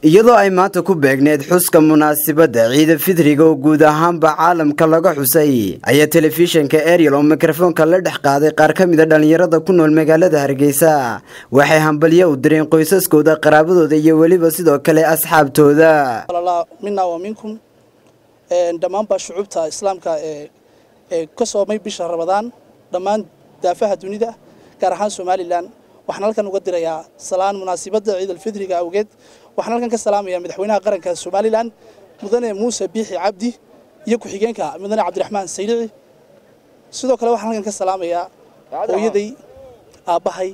iyadoo ay maanta ku beegneed xuska munaasabadda ciida fidriga oo guud ahaanba caalamka laga xusay ayaa telefishinka ariel oo mikrofoonka la dhex qaaday qaar ka mid a dhallinyarada ku nool magaalada hargeysa waxay hambalyo u direen qoysaskooda qaraabadooda iyo weliba sidoo kale asxaabtooda mina wa minkum dhammaanba shucuubta islaamka ee ka soomay bisha rabadaan dhammaan daafaha dunida gaar ahaan somalilan waxaan halkan uga dirayaa salaan munaasibadda ciidalfidriga awgeed waxaan halkan ka salaamayaa madaxweynaha qaranka somalilan mudane muuse biixi cabdi iyo ku-xigeenka mudane cabdiraxmaan saylici sidoo kale waxaan halkan ka salaamayaa hooyaday aabbahay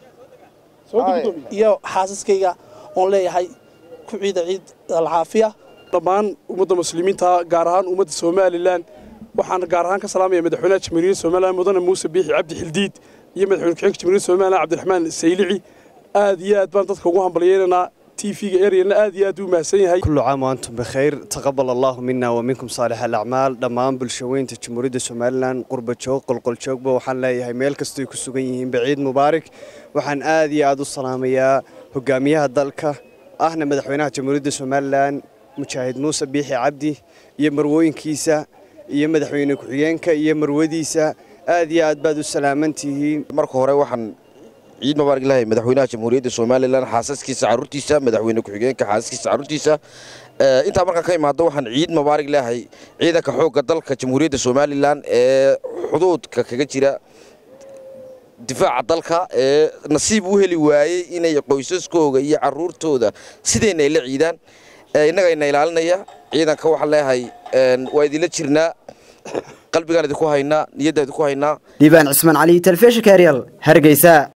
iyo xaasaskayga oon leeyahay ku ciida ciid alcaafiya dhammaan ummadda muslimiinta gaar ahaan ummadda somalilan waxaan gaar ahaan ka salaamaya madaxweynaha jamhuuriyadda somalilan mudane muuse biixi cabdi xildiid iyo madaxweyne ku-xigeenka jamhuuriyadda somalilan cabdiraxmaan saylici aad iyo aad baan dadka ugu hambalyeynanaa تيفيga eryana aad iyo aad u mahadsan yahay kullu caam wa antum bikhayr taqabbal allahu mina wa minkum saalix alacmaal dhammaan bulshaweynta jamhuuriyadda somalilan qurba joog qolqol joogba waxaan leeyahay meel kastoy ku sugan yihiin baciid mubaarak waxaan aad iyo aad u salaamayaa hogaamiyaha dalka ahna madaxweynaha jamhuuriyadda somalilan mujaahid muuse biixi cabdi iyo marwooyinkiisa iyo madaxweyne ku-xigeenka iyo marwadiisa aad iyo aad baad u salaaman tihiin marka hore waxaan ciid mubaarak lahay madaxweynaha jamhuuriyadda somalilan xaasaskiisa caruurtiisa madaxweyne ku-xigeenka xaasaskiisa caruurtiisa intaa markaan ka imaado waxaan ciid mubaarak leeyahay ciidanka xoogga dalka jamhuuriyadda somalilan ee xuduudka kaga jira difaaca dalka ee nasiib u heli waayey inay qoysaskooga iyo caruurtooda sidayna ay la ciidaan innagayna ilaalinaya ciidanka waxaan leeyahay waa idinla jirnaa qalbigaan idinku haynaa niyaddaan idinku haynaa dhiibaan cismaan cali telefishinka ariel hargeysa